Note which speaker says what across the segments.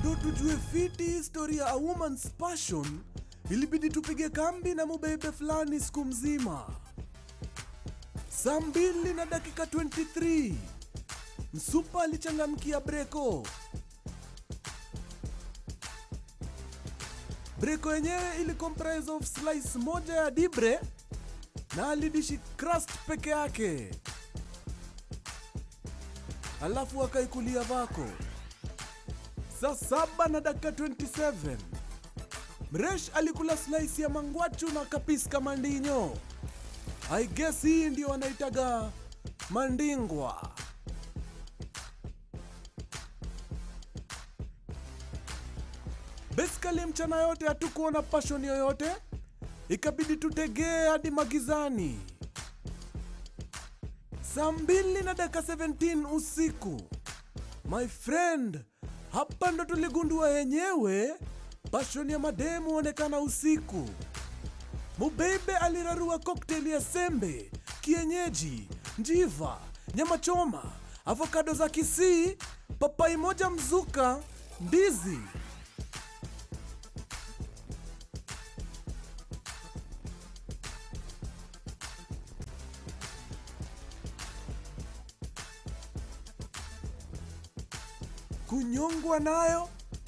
Speaker 1: ndo tujue fiti historia a woman's passion ilibidi tupige kambi na mubebe fulani siku mzima saa mbili na dakika 23 msupa alichangamkia breko breko yenyewe ili comprise of slice moja ya dibre na alidishi crust peke yake alafu akaikulia vako saa saba na dakika 27 mresh alikula slice ya mangwachu na kapiska mandinyo i guess hii ndio wanaitaga mandingwa basically mchana yote hatukuona passion yoyote ikabidi tutegee hadi magizani saa mbili na dakika 17 usiku my friend hapa ndo tuligundua yenyewe passion ya mademu huonekana usiku mubebe alirarua cocktail ya sembe kienyeji njiva nyama choma avokado za kisii papai moja mzuka ndizi kunyongwa nayo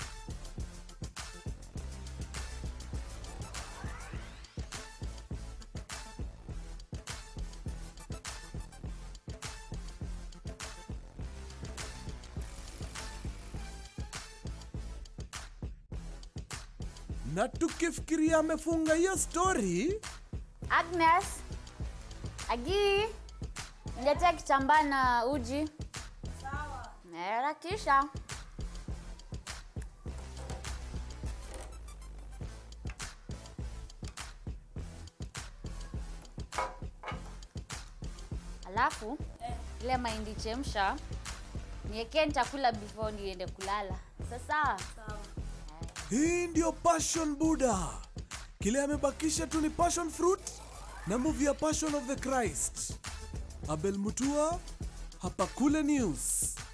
Speaker 1: na tukifikiria amefunga hiyo story
Speaker 2: Agnes, Agi, niletea kitambaa na uji. Sawa. Harakisha. Alafu ile mahindi chemsha niekee nitakula before niende kulala. Sasa
Speaker 1: hii ndio passion buda kile amebakisha tu ni passion fruit na movie ya passion of the christ abel mutua hapa kule news